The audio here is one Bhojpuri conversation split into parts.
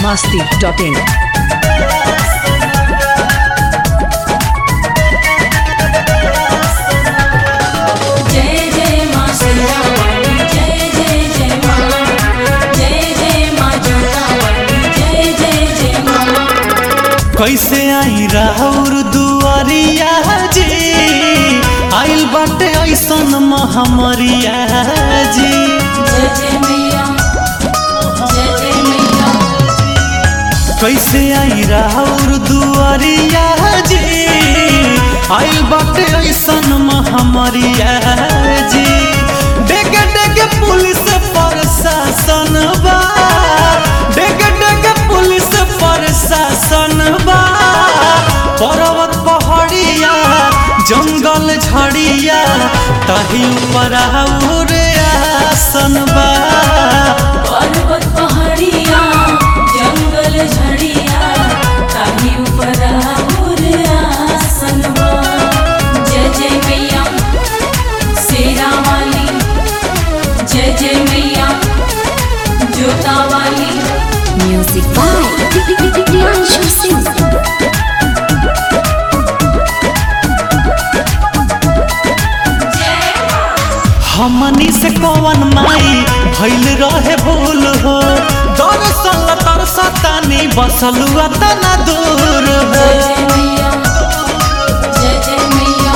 masti.in. जय जय माँ शेरावाली जय जय जय माँ जय जय माँ जोतावाली जय जय जय माँ कैसे आई राहुर दुआरिया जी आइल बाटे ऐसन महामरिया जी जय जय मैया जय जय मैया कैसे आई राहुर दुआरिया जी आइल बाटे ऐसन महामरिया जी डेगे डेगे पुलिस प्रशासन बा डेगे डेगे पुलिस प्रशासन बा पर्वत पहाड़िया जंगल झड़िया ताही ऊपर आउर आसन बा पर्वत पहाड़िया जंगल झड़िया ताही ऊपर आउर आसन बा जय जय मैया शेरावाली जय जय मैया जोतावाली Music by Priyanshu Singh. हमनी से कौन माई भइल रहे भूल हो दरसल तरसतानी बसल तना दूर हो जय जय मैया जय जय मैया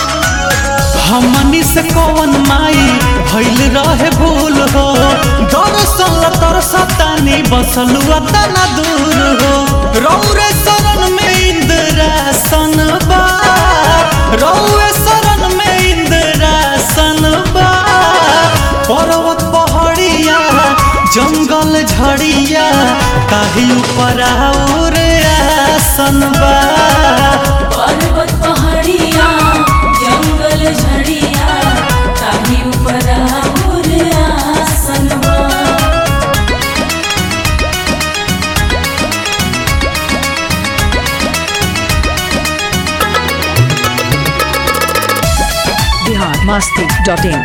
हमनी से कौन माई भइल रहे भूल हो दरसल तरसतानी बसल तना दूर हो रौरे शरण में इंद्रासन बा रौरे शरण में इंद्रासन बा पर्वत पहाड़िया जंगल झड़िया ताही ऊपर और आसन बा पर्वत पहाड़िया जंगल झड़िया ताही ऊपर आउर आसन बा Bihar masti.in.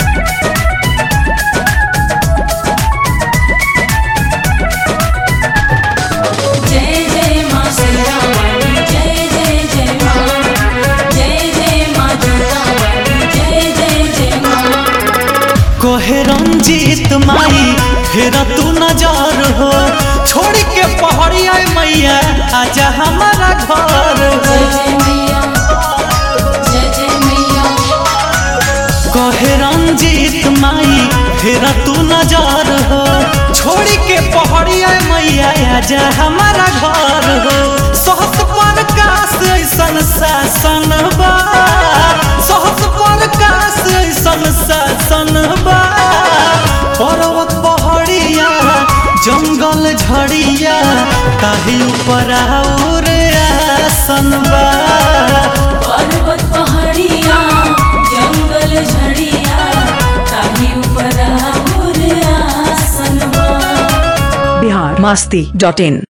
जय जय माँ शेरावाली जय जय जय माँ जय जय माँ जोतावाली जय जय जय माँ कोहे रंजीत माई फिर तू नजर हो छोड़ के पहाड़िया मैया आजा हमारा घर हो जय जय मैया जय जय मैया कहे रंजीत माई फिर तू नजर हो छोड़ के पहाड़िया मैया आजा हमारा घर हो सहस पर काश ऐसन शासन बा सहस पर काश ऐसन शासन बा पर्वत पहाड़िया जंगल झड़िया ताही ऊपर और आसन बा पर्वत पहाड़िया जंगल झड़िया ताही ऊपर आउर आसन बा Bihar masti.in.